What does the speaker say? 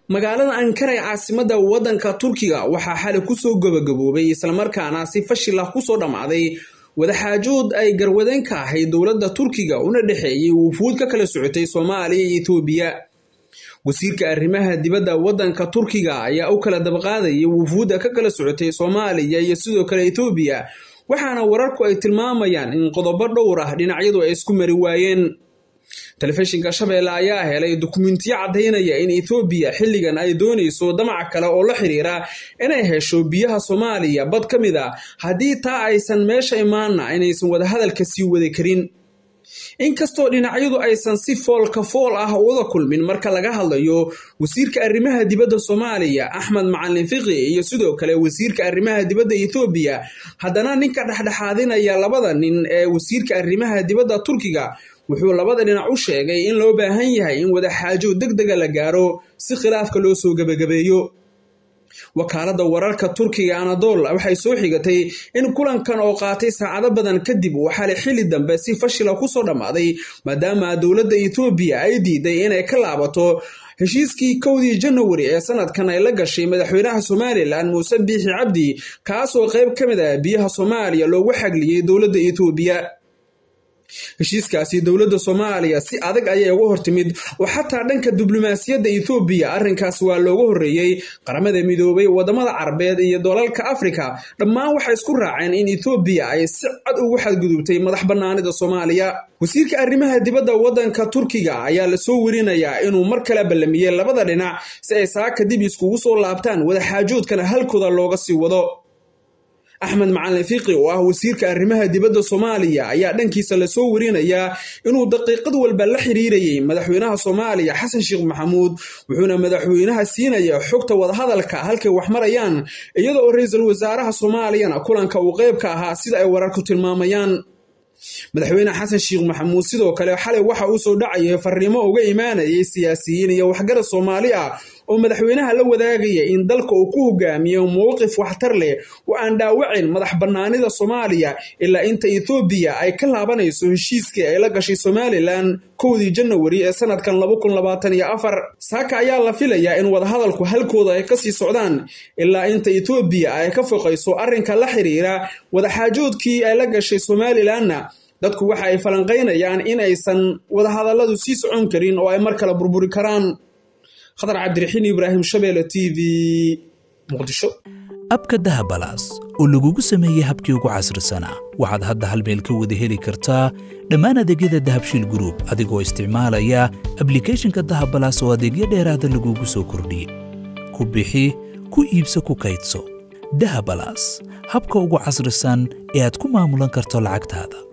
magaalada ankara ee caasimada wadanka turkiga waxaa xali kusoo gabagaboobay islamarkaana si fashil ah kusoo dhammaaday wadaxaajood ay garwadeen ka ahayd dowladda turkiga una dhexeeyey wufuud ka kala socotay soomaaliya iyo etoobiya wasiirka arrimaha dibadda wadanka turkiga ayaa u kala dabaqaadayay wufuudda ka kala socotay soomaaliya iyo sidoo kale etoobiya waxaana wararku ay tilmaamayaan in qodobo dhowr ah dhinacyadu ay isku mari waayeen telefishinka shabeelle ayaa helay dukumentiyo caddaynaya in ethoobiya xilligan ay doonayso damac kale oo la xiriira inay hesho biyaha soomaaliya bad ka mid a haddii taa aysan meesha imaana inaysan wadahadalka sii wadi karin inkastoo dhinacyadu aysan si foolka fool ah wada kulmin marka laga hadlayo wasiirka arrimaha dibadda soomaaliya axmed macalin fiqi iyo sidoo kale wasiirka arrimaha dibadda ethoobiya haddana ninka dhexdhexaadinaya labada nin ee wasiirka arrimaha dibadda turkiga wuxuu labada dhinac u sheegay in loo baahan yahay in wadaxaajo deg dega la gaaro si khilaafka loo soo gebagabeeyo wakaaladda wararka turkiga anadol waxay soo xigatay in kulankan oo qaatay saacado badan kadib uu xali xili dambe si fashila kusoo dhammaaday maadaama dowladda etoobiya ay diiday inay ka laabato heshiiskii kowdii janawari ee sanadkan ay la gashay madaxweynaha somalilan muuse biixi cabdi kaasoo qayb ka mid ah biyaha soomaaliya loogu xagliyey dowladda etoobiya heshiiskaasi dowladda soomaaliya si adag ayay uga hortimid oo xataa dhanka diblomaasiyadda ethoobiya arrinkaas waa looga horreeyey qaramada midoobay wadamada carabeed iyo dalalka afrika dhammaan waxay isku raaceen in ethoobiya ay si cad ugu xadgudubtay madax bannaanida soomaaliya wasiirka arrimaha dibadda waddanka turkiga ayaa lasoo werinayaa inuu mar kale ballamiyey labada dhinac si ay saaka dib iskugu soo laabtaan wadaxaajoodkana halkooda looga sii wado axmed macalin fiqi oo ah wasiirka arrimaha dibadda soomaaliya ayaa dhankiisa lasoo werinayaa inuu daqiiqad walba la xiriirayay madaxweynaha soomaaliya xasan sheekh maxamuud wuxuuna madaxweynaha siinaya xogta wadahadalka halkay wax marayaan iyada oo ra-iisul wasaaraha soomaaliyana kulanka uu qayb ka ahaa sida ay wararku tilmaamayaan madaxweyne xasan sheekh maxamuud sidoo kale xalay waxa uu soo dhacayay fariimo uga imaanayay siyaasiyiin iyo waxgarad soomaali ah oo madaxweynaha la wadaagaya in dalka uu ku hogaamiyo mowqif waxtar leh oo aan dhaawacin madax bannaanida soomaaliya ilaa inta ethoobiya ay ka laabanayso heshiiskii ay la gashay somalilan kowdii janawari ee sanadkan saaka ayaa la filayaa in wadahadalku halkooda ay kasii socdaan ilaa inta ethoobiya ay ka foqayso arrinka la xiriira wadaxaajoodkii ay la gashay somalilanna dadku waxa ay falanqaynayaan in aysan wadahadalladu sii socon karin oo ay mar kale burburi karaan khadar cabdiraxiin ibraahim shabeelle t v muqdisho abka dahabalaas oo lagugu sameeyey habkii ugu casrisanaa waxaad hadda hal meel ka wada heli kartaa dhammaan adeegyada dahabshiil gruub adigoo isticmaalaya ablikeeshinka dahabalaas oo adeegyo dheeraada lagugu soo kordhiyey ku bixi ku iibso ku kaydso dahabalaas habka ugu casrisan ee aad ku maamulan karto lacagtaada